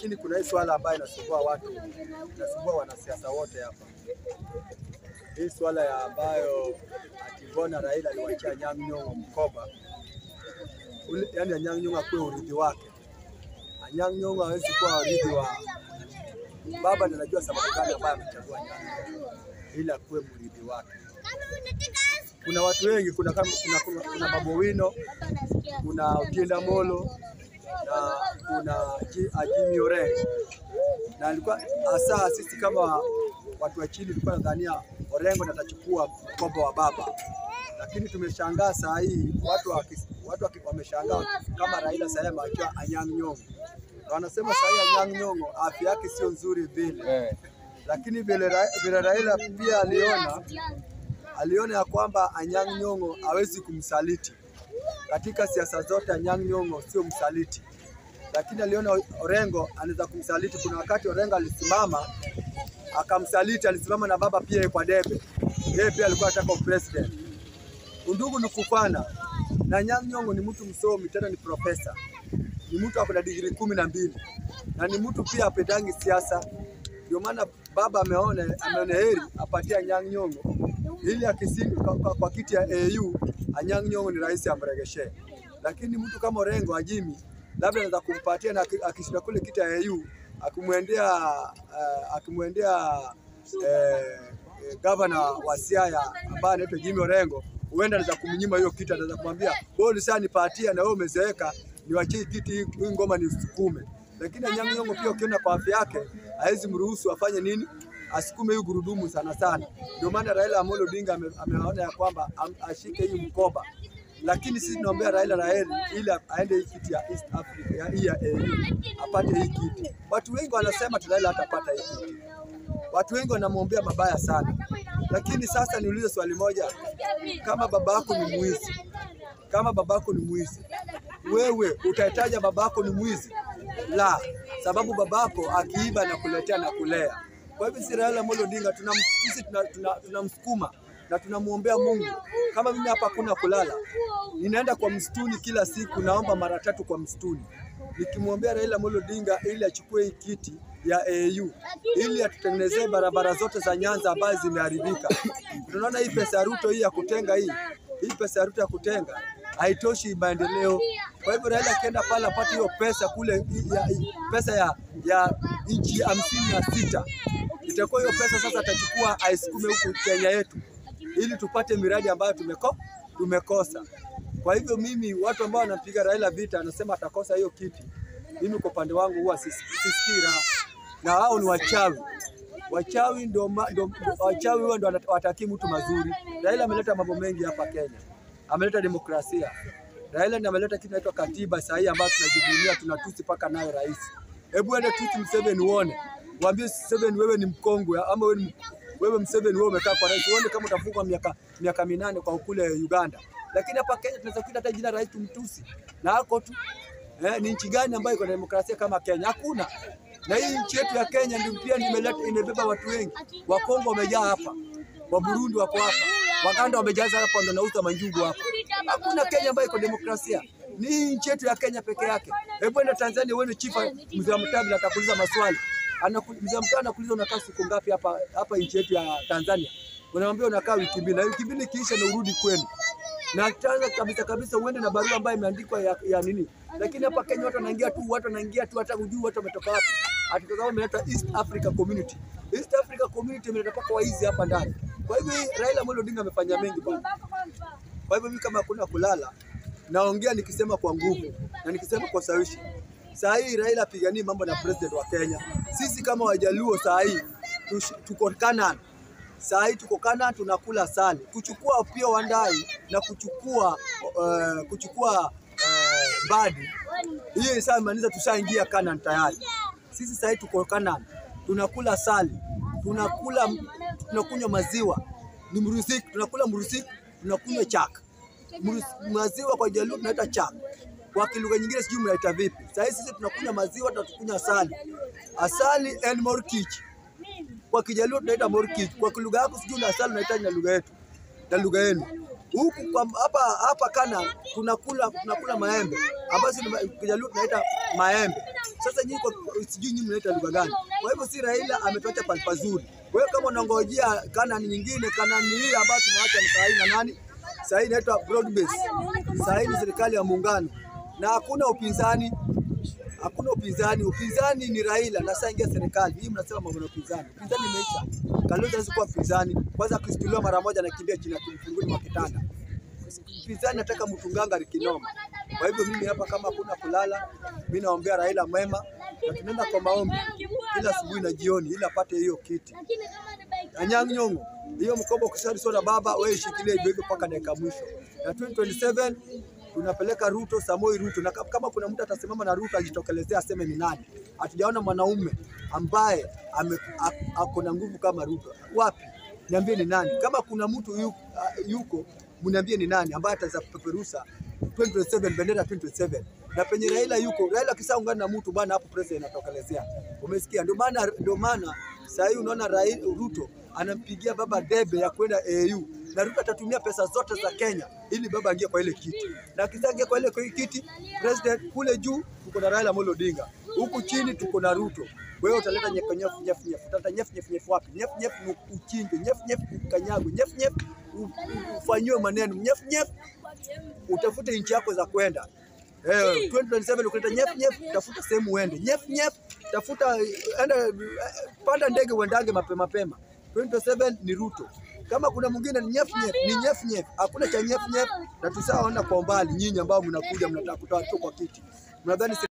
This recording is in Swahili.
lakini kuna hii swala ambayo inasumbua watu, inasumbua wanasiasa wote hapa. Hii swala ya ambayo ati mbona Raila aliwachia Anyang' Nyong'o mkoba ule, yani Anyang' Nyong'o akuwe urithi wake. Anyang' Nyong'o hawezi kuwa urithi wa baba, ndiye anajua sababu gani ambayo amechagua Anyang' Nyong'o ili akuwe mrithi wake. Kuna watu wengi, kuna kama kuna, kuna, kuna Babu Owino, kuna Otienda Molo na kuna Ji- Jimmy Orengo na alikuwa hasa sisi kama watu wa chini tulikuwa nadhania Orengo ndiye atachukua mkoba wa baba, lakini tumeshangaa saa hii watu waki- watu waki- wameshangaa kama Raila saa hii ameachiwa Anyang' Nyong'o. Na Wanasema saa hii Anyang' Nyong'o afya yake sio nzuri vile, Eh, lakini vile, Ra- vile Raila pia aliona aliona ya kwamba Anyang' Nyong'o hawezi kumsaliti katika siasa zote. Anyang' Nyong'o sio msaliti, lakini aliona Orengo anaweza kumsaliti. Kuna wakati Orengo alisimama akamsaliti, alisimama na baba pia kwa debe, yeye pia alikuwa anataka upresident. Undugu ni kufana, na Anyang' Nyong'o ni mtu msomi, tena ni profesa, ni mtu ako na digrii kumi na mbili na ni mtu pia apendangi siasa. Ndio maana baba ameona ameona heri apatie Anyang' Nyong'o ili akisindi kwa, kwa, kwa kiti ya AU Anyang' Nyong'o ni rais amregeshe, lakini mtu kama Orengo Ajimi labda anaweza kumpatia na aki- akishinda kule kiti ya AU akimwendea uh, akimwendea eh, eh, gavana wa Siaya ambaye anaitwa Jimmy Orengo, huenda anaweza kumnyima hiyo kiti, anaweza kumwambia wewe ulisha nipatia na wewe umezeeka, niwachie kiti hii hii ngoma nisukume. Lakini Anyang' Nyong'o pia ukiona kwa afya yake hawezi mruhusu afanye nini, asukume hii gurudumu sana sana. Ndio maana Raila Amolo Odinga ame- ameona ya kwamba am- ashike hii mkoba, lakini sisi tunaombea Raila Raheli ili aende hii kiti ya East Africa ya hii ya AU apate hii kiti. Watu wengi wanasema ati Raila hatapata hii kiti, watu wengi wanamwombea mabaya sana. Lakini sasa niulize swali moja, kama babako ni mwizi, kama babako ni mwizi, wewe utahitaja babako ni mwizi? La, sababu babako akiiba na kuletea na kulea. Kwa hivyo sisi Raila Amolo Odinga tunam, sisi tunamsukuma tuna, tuna tunamsukuma na tunamwombea Mungu. Kama mimi hapa hakuna kulala, ninaenda kwa msituni kila siku, naomba mara tatu kwa msituni nikimwombea Raila Amolo Odinga ili achukue hii kiti ya AU ili atutengenezee barabara zote za Nyanza ambazo zimeharibika. Tunaona hii pesa ya Ruto hii ya kutenga hii hii pesa ya Ruto ya kutenga haitoshi maendeleo. Kwa hivyo Raila akienda pale apate hiyo pesa kule ya, pesa ya, ya nchi hamsini na sita itakuwa hiyo pesa sasa atachukua aisukume huku Kenya yetu ili tupate miradi ambayo tumeko, tumekosa. Kwa hivyo mimi, watu ambao wanapiga Raila vita, anasema atakosa hiyo kiti, mimi kwa upande wangu huwa sis- sisikii raha, na hao ni wachawi. Wachawi ndio ma- ndio- wachawi huwa ndio wanat- watakii mtu mazuri. Raila ameleta mambo mengi hapa Kenya, ameleta demokrasia. Raila ndiye ameleta kitu inaitwa katiba sahihi ambayo tunajivunia, tunatusi mpaka nayo rais. Hebu ende tusi Museveni uone, mwambie Museveni wewe ni mkongwe ama wewe ni wewe Museveni wewe umekaa kwa rais, uone kama utafungwa miaka miaka minane kwa kule Uganda. Lakini hapa Kenya tunaweza kuita hata jina rais tumtusi na hako tu. Eh, ni nchi gani ambayo iko na demokrasia kama Kenya? Hakuna. Na hii nchi yetu ya Kenya ndio pia ndio imeleta imebeba watu wengi. Wakongo wamejaa hapa, wa Burundi wako hapa, Waganda wamejaza hapa, ndio nauza manjugu hapa. Hakuna Kenya ambayo iko demokrasia, ni hii nchi yetu ya Kenya peke yake. Hebu enda Tanzania, wewe ni chifa mzee wa mtabi, atakuuliza maswali Anaku- mzee wa mtaa anakuuliza unakaa siku ngapi hapa hapa nchi yetu ya Tanzania, unamwambia unakaa wiki mbili, na wiki mbili ikiisha na urudi kwenu na kwanza kabisa kabisa uende na barua ambayo imeandikwa ya, ya nini. Lakini hapa Kenya watu wanaingia tu, watu wanaingia tu, hata hujui watu wametoka wapi. Atutoka wapi, imeletwa East Africa Community. East Africa Community imeleta mpaka waizi hapa ndani. Kwa hivyo hii Raila Amolo Odinga amefanya mengi bwana. Kwa hivyo mimi kama hakuna kulala, naongea nikisema kwa nguvu na nikisema kwa sawishi. Saa hii Raila apiganie mambo na president wa Kenya. Sisi kama Wajaluo saa hii tush- tuko Canaan saa hii tuko Kana tunakula sali, kuchukua pia Wandai na kuchukua uh, kuchukua uh, Badi, hiyo ishamaanisha tushaingia Canaan tayari. Sisi saa hii tuko Canaan tunakula sali, tunakula tunakunywa maziwa ni mrusik, tunakula mrusik, tunakunywa chak. Mrus- Maziwa kwa Jaluo tunaita chak, kwa kilugha nyingine sijui mnaita vipi. Saa hii sisi tunakunywa maziwa, tunakunywa asali, asali and morkich kwa Kijaluo tunaita morkich, kwa lugha yako sijui na asali unaita na lugha yetu na lugha yenu. Huku kwa hapa hapa Kana tunakula tunakula maembe ambayo sisi Kijaluo tunaita maembe. Sasa nyinyi kwa sijui nyinyi mnaita lugha gani? Kwa hivyo si Raila ametuacha pale pazuri. Kwa hiyo kama unangojea Kanani nyingine, Kanani hii ambayo tumeacha ni sahihi na nani? Sahihi inaitwa broad base. Sahihi ni serikali ya muungano na hakuna upinzani hakuna upinzani. Upinzani ni Raila na sasa ingia serikali hii, mnasema mambo na upinzani. Upinzani imeisha. Kalonzo hawezi kuwa mpinzani, kwanza akisituliwa mara moja anakimbia chini ya kimfunguni mwa kitanda. Mpinzani nataka mtunganga kinoma. Kwa hivyo mimi hapa, kama hakuna kulala, mimi naombea Raila mwema, na tunaenda kwa maombi kila asubuhi na jioni, ili apate hiyo kiti. Anyang' Nyong'o, hiyo mkoba ukisali soda baba, wewe shikilie hivyo hivyo mpaka dakika mwisho. Na 2027 tunapeleka Ruto, Samoi Ruto, na kama kuna mtu atasimama na Ruto ajitokelezea aseme ni nani. Hatujaona mwanaume ambaye ame- a- ako na nguvu kama Ruto. Wapi? Niambie ni nani? Kama kuna mtu yu- a- yuko, mniambie ni nani ambaye ataweza kupeperusha 2027 bendera 2027 na penye Raila yuko, Raila akisaungana na mtu bwana, hapo president inatokelezea. Umesikia? Ndio maana ndio maana sasa hivi unaona Raila Ruto anampigia baba debe ya kwenda AU na Ruto atatumia pesa zote za Kenya ili baba aingie kwa ile kiti, na akiingia kwa ile kiti president, kule juu tuko na Raila Amolo Odinga, huku chini tuko na Ruto. Wewe utaleta nyefu nyefu nyefu nyefu, utaleta nyefu nyefu nyefu wapi? Nyefu nyefu ni uchinge, nyefu nyefu ukanyagwe, nyefu nyefu u- u- ufanyiwe maneno, nyefu nyefu utafute nchi yako za kwenda. Eh, 2027 ukileta nyef nyef, tafuta sehemu uende. Nyef nyef, tafuta enda, eh, panda ndege uendage mapema mapema. 2027 ni Ruto. Kama kuna mwingine ni nyef nyef, ni nyef nyef. Hakuna cha nyef nyef, na tusawaona kwa umbali nyinyi ambao mnakuja mnataka kutoa tu kwa kiti. Mnadhani